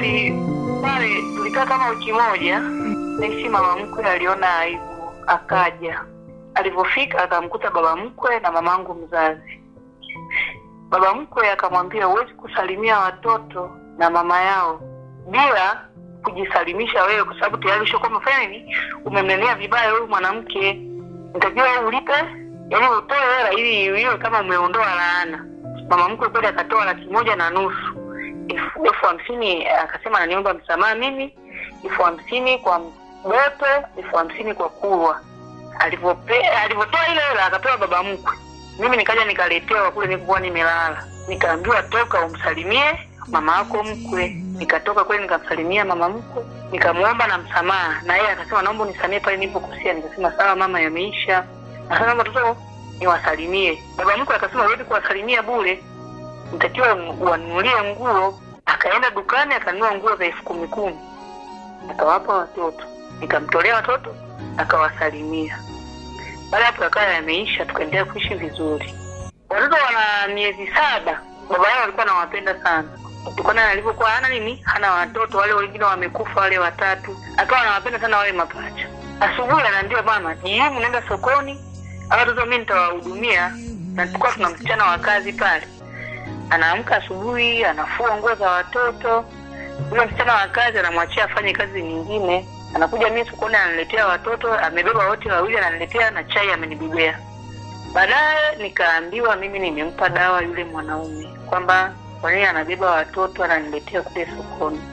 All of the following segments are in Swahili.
kweli pale tulikaa kama wiki moja, naishi mama mkwe aliona aibu, akaja. Alivyofika akamkuta baba mkwe na mamangu mzazi. Baba mkwe akamwambia huwezi kusalimia watoto na mama yao bila kujisalimisha wewe, kwa sababu tayari ushakuwa umefanya nini, umemnenea vibaya huyu mwanamke, nitakiwa wewe ulipe, yaani utoe hela ili iwe kama umeondoa laana. Mama mkwe kweli akatoa laki moja na nusu elfu elfu hamsini akasema ananiomba msamaha mimi, elfu hamsini kwa mtoto, elfu hamsini kwa kulwa. Alivyope- Alivyotoa ile hela akapewa baba mkwe, mimi nikaja nikaletewa kule nilikuwa nimelala, nikaambiwa toka umsalimie mama yako mkwe. Nikatoka kweli nikamsalimia mama mkwe, nikamwomba na msamaha, na yeye akasema naomba unisamie pale nilipokosea. Nikasema sawa mama, yameisha. Akasema watoto niwasalimie. Baba mkwe akasema huwezi kuwasalimia bure, nitakiwa wanunulie nguo. Akaenda dukani akanunua nguo za elfu kumi kumi akawapa watoto, nikamtolea watoto akawasalimia. Baada ya hapo yakawa yameisha, tukaendelea kuishi vizuri. Watoto wana miezi saba, baba yao alikuwa anawapenda sana kutokana na alivyokuwa hana nini, hana watoto wale wengine wamekufa, wale watatu, akawa anawapenda sana wale mapacha. Asubuhi anaambiwa mama, jioni naenda sokoni, hao watoto mimi nitawahudumia, na tulikuwa tuna msichana wa kazi pale anaamka asubuhi anafua nguo za watoto. Yule msichana wa kazi anamwachia afanye kazi nyingine, anakuja mimi sokoni ananiletea watoto, amebeba wote wawili, ananiletea na chai amenibebea. Baadaye nikaambiwa mimi nimempa dawa yule mwanaume kwamba kwa nini anabeba watoto ananiletea kule sokoni.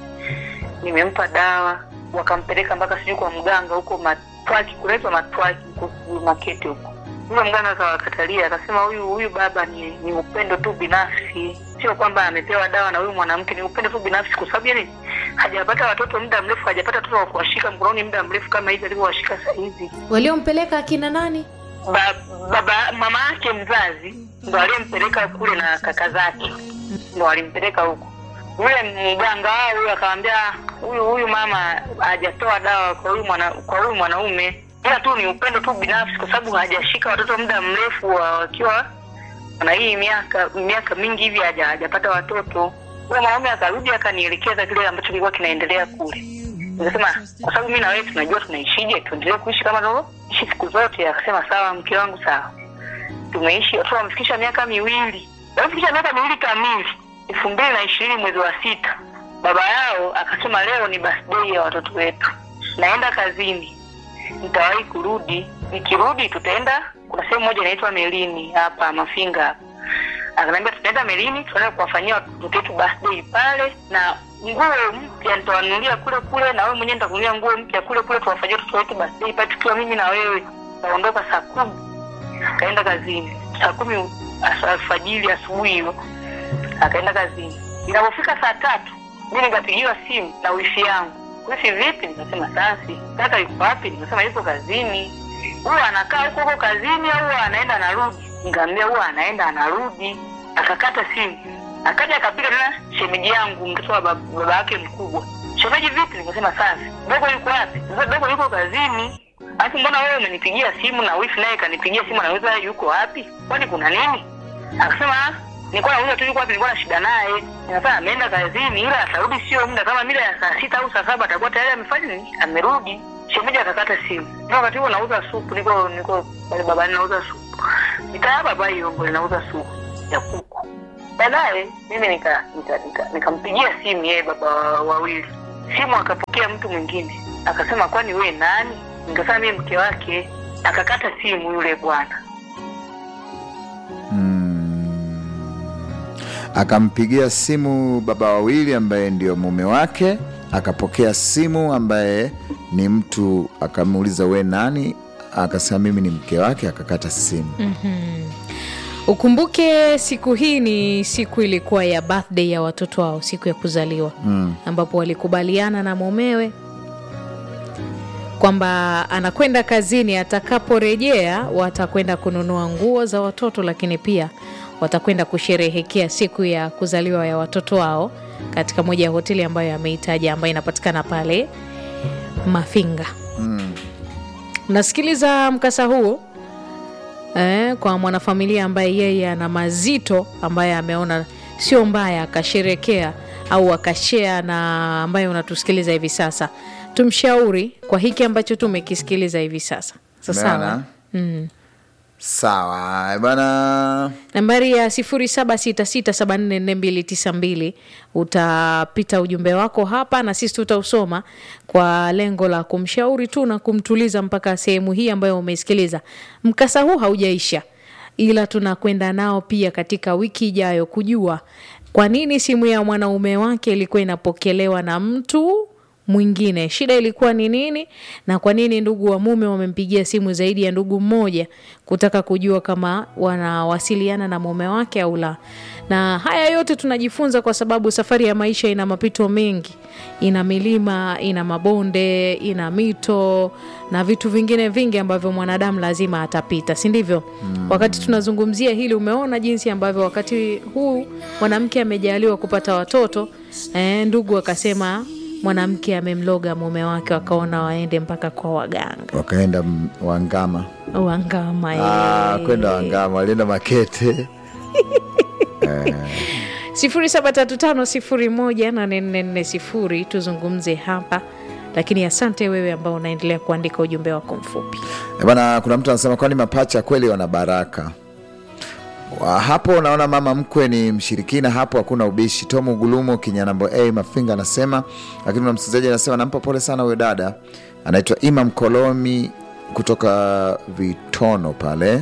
Nimempa dawa, wakampeleka mpaka sijui kwa mganga huko Matwaki, kunaitwa Matwaki huko sijui Makete huko yule mganga akawakatalia, akasema huyu huyu baba ni, ni upendo tu binafsi, sio kwamba amepewa dawa na huyu mwanamke, ni upendo tu binafsi, kwa sababu yani hajapata watoto muda mrefu, hajapata watoto wa kuwashika mkononi muda mrefu kama hivi alivyowashika saa hizi. waliompeleka akina nani Ba, baba mama yake mzazi ndo aliyempeleka kule na kaka zake ndo walimpeleka huko. Yule mganga wao huyu akamwambia huyu huyu mama hajatoa dawa kwa huyu mwana, kwa huyu mwanaume ila tu ni upendo tu binafsi, kwa sababu hajashika watoto muda mrefu wa- wakiwa na hii miaka miaka mingi hivi haja- hajapata watoto. Yule mwanaume akarudi akanielekeza kile ambacho kilikuwa kinaendelea kule. Nikasema kwa sababu mimi na wewe tunajua tunaishije, tuendelee kuishi kama tunavyoishi siku zote. Akasema sawa, mke wangu, sawa. Tumeishi watoto wamefikisha miaka miwili, wamefikisha miaka miwili kamili, elfu mbili na ishirini mwezi wa sita. Baba yao akasema leo ni birthday ya watoto wetu, naenda kazini nitawahi kurudi. Nikirudi tutaenda, kuna sehemu moja inaitwa Melini hapa Mafinga hapa. Akaniambia tutaenda Melini, tutaenda kuwafanyia watoto wetu birthday pale, na nguo mpya nitawanunulia kule kule, na wewe mwenyewe nitakununulia nguo mpya kule kule, tuwafanyie watoto wetu birthday pale, tukiwa mimi na wewe. Taondoka saa kumi, akaenda kazini saa kumi as- alfajiri, asubuhi hiyo akaenda kazini. Inapofika saa tatu mi nikapigiwa simu na wifi yangu wifi vipi? Nikasema sasi, kaka yuko wapi? Nikasema yuko kazini. Huwa anakaa huko huko kazini au huwa anaenda anarudi? Nikamwambia huwa anaenda anarudi. Akakata simu, akaja akapiga tena shemeji yangu, mtoto wa bab- baba yake mkubwa. Shemeji vipi? Nikasema sasi, dogo yuko wapi? Sasa dogo yuko kazini. Alafu mbona wewe umenipigia simu na wifi naye kanipigia simu, anauliza yuko wapi? Kwani kuna nini? Akasema "Ah, nilikuwa nauliza tu yuko wapi, nilikuwa na shida naye. Nikasema ameenda kazini, ila atarudi sio muda kama mida ya saa sita au saa saba atakuwa tayari amefanya nini, amerudi. Shemeji akakata simu. Ndio wakati huo nauza supu, niko niko pale babani nauza supu. Nikaa baba Yombo nauza supu ya kuku. Baadaye mimi nika nikampigia nika, nikampigia simu yeye baba wa- wawili. Simu akapokea mtu mwingine, akasema kwani we nani? Nikasema mimi mke wake. Akakata simu yule bwana. akampigia simu baba wawili ambaye ndio mume wake, akapokea simu ambaye ni mtu, akamuuliza we nani? Akasema mimi ni mke wake, akakata simu. ukumbuke siku hii ni siku ilikuwa ya birthday ya watoto wao siku ya kuzaliwa Mm. ambapo walikubaliana na mumewe kwamba anakwenda kazini, atakaporejea watakwenda kununua nguo za watoto, lakini pia watakwenda kusherehekea siku ya kuzaliwa ya watoto wao katika moja ya hoteli ambayo ameitaja ambayo inapatikana pale Mafinga. Nasikiliza mkasa huo eh, kwa mwanafamilia ambaye yeye ana mazito ambaye ameona sio mbaya akasherekea au akashea na ambaye unatusikiliza hivi sasa, tumshauri kwa hiki ambacho tumekisikiliza hivi sasa. Sasa sawa. Umeona? Sawa bana. nambari ya 0766744292 utapita ujumbe wako hapa na sisi tutausoma kwa lengo la kumshauri tu na kumtuliza mpaka sehemu hii ambayo umeisikiliza. Mkasa huu haujaisha, ila tunakwenda nao pia katika wiki ijayo kujua kwa nini simu ya mwanaume wake ilikuwa inapokelewa na mtu mwingine. Shida ilikuwa ni nini, na kwa nini ndugu wa mume wamempigia simu zaidi ya ndugu mmoja kutaka kujua kama wanawasiliana na mume wake au la. Na haya yote tunajifunza kwa sababu safari ya maisha ina mapito mengi, ina milima, ina mabonde, ina mito na vitu vingine vingi ambavyo mwanadamu lazima atapita, si ndivyo? Wakati tunazungumzia hili, umeona jinsi ambavyo wakati huu mwanamke amejaliwa kupata watoto eh, ndugu akasema mwanamke amemloga mume wake, wakaona waende mpaka kwa waganga Wakaenda m- Wangama. wangama. Ah, eh. kwenda Wangama, walienda Makete. sifuri saba tatu tano sifuri moja nane nne nne sifuri tuzungumze hapa, lakini asante wewe ambao unaendelea kuandika ujumbe wako mfupi. Eh, Bana, kuna mtu anasema kwani mapacha kweli wana baraka? Wa- Hapo unaona mama mkwe ni mshirikina, hapo hakuna ubishi. Tomu Gulumo Kinyanambo A Mafinga anasema, lakini kuna msikilizaji anasema nampa pole sana huyo dada anaitwa Imam Kolomi kutoka Vitono pale.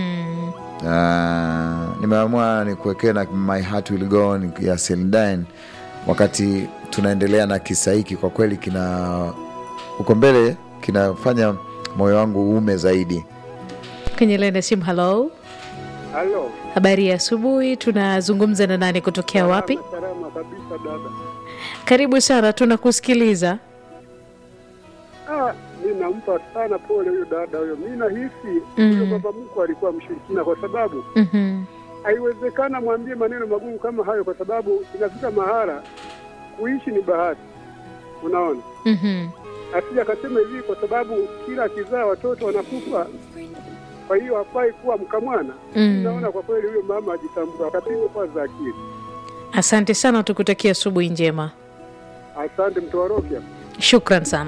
Ah, nimeamua nikuwekee na My Heart Will Go On ya Celine Dion wakati tunaendelea na kisa hiki. Kwa kweli kina uko mbele, kinafanya moyo wangu uume zaidi. Kwenye laini ya simu, halo, Halo. habari ya asubuhi. Tunazungumza na nani kutokea wapi? Salama, Salama kabisa dada. Karibu sana, tunakusikiliza. Ah, mi nampa sana pole huyo dada huyo. Mi nahisi Mm. huyo baba mkwe alikuwa mshirikina, kwa sababu Mhm. haiwezekana mwambie maneno magumu kama hayo, kwa sababu inafika mahara kuishi ni bahati, unaona. Mhm. Asija akasema hivi, kwa sababu kila akizaa watoto wanakufa, kwa hiyo hafai kuwa mkamwana. Mm. Naona kwa kweli huyo mama ajitambua, akapigwa kwanza akili. Asante sana, tukutakia asubuhi njema. Asante mtoarokia. Shukran sana.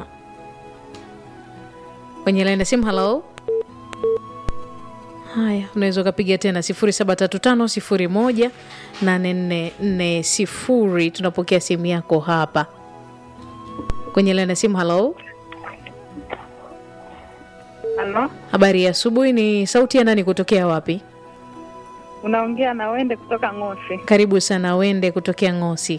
Kwenye laini ya simu, halo. Haya, unaweza ukapiga tena 0735018440. Tunapokea simu yako hapa kwenye laini ya simu. Halo, Halo, habari ya asubuhi. Ni sauti ya nani kutokea wapi? unaongea na Wende kutoka Ng'osi. Karibu sana, Wende kutokea Ngosi.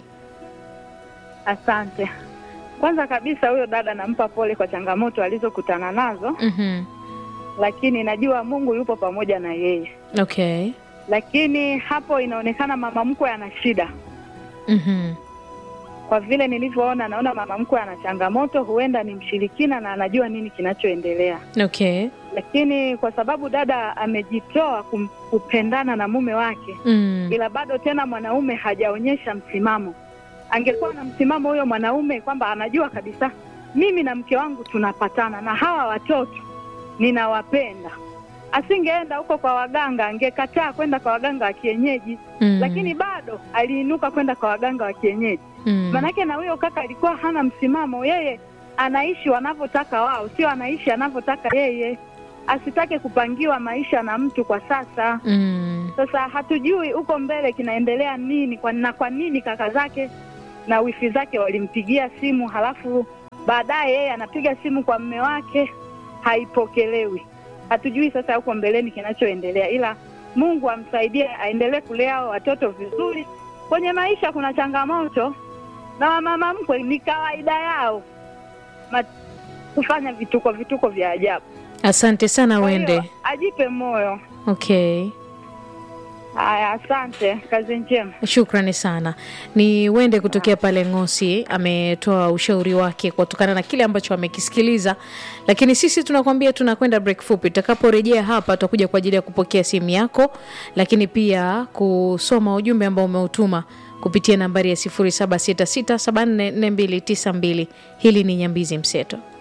Asante. Kwanza kabisa, huyo dada nampa pole kwa changamoto alizokutana nazo, Mhm. lakini najua Mungu yupo pamoja na yeye. Okay. Lakini hapo inaonekana mama mkwe ana shida. Mhm. Kwa vile nilivyoona, naona mama mkwe ana changamoto, huenda ni mshirikina na anajua nini kinachoendelea. Okay. Lakini kwa sababu dada amejitoa kum- kupendana na mume wake, Mm. ila bado tena mwanaume hajaonyesha msimamo. Angekuwa na msimamo huyo mwanaume kwamba anajua kabisa mimi na mke wangu tunapatana na hawa watoto ninawapenda, asingeenda huko kwa waganga, angekataa kwenda kwa waganga wa kienyeji Mm. lakini bado aliinuka kwenda kwa waganga wa kienyeji. Mm. Manake na huyo kaka alikuwa hana msimamo, yeye anaishi wanavyotaka wao, sio anaishi anavyotaka yeye. Asitake kupangiwa maisha na mtu kwa sasa. Mm. Sasa hatujui huko mbele kinaendelea nini kwa, na kwa nini kaka zake na wifi zake walimpigia simu, halafu baadaye yeye anapiga simu kwa mme wake haipokelewi. Hatujui sasa huko mbeleni kinachoendelea, ila Mungu amsaidie aendelee kulea hao watoto vizuri. Kwenye maisha kuna changamoto, na wamama mkwe ni kawaida yao Ma, kufanya vituko vituko vya ajabu. Asante sana Kwa hiyo, Wende. ajipe moyo. Okay. Haya, asante, kazi njema. Shukrani sana. Ni Wende kutokea pale Ngosi, ametoa ushauri wake kutokana na kile ambacho amekisikiliza, lakini sisi tunakwambia tunakwenda break fupi. Tutakaporejea hapa, tutakuja kwa ajili ya kupokea simu yako, lakini pia kusoma ujumbe ambao umeutuma kupitia nambari ya 0766744292. Hili ni Nyambizi Mseto.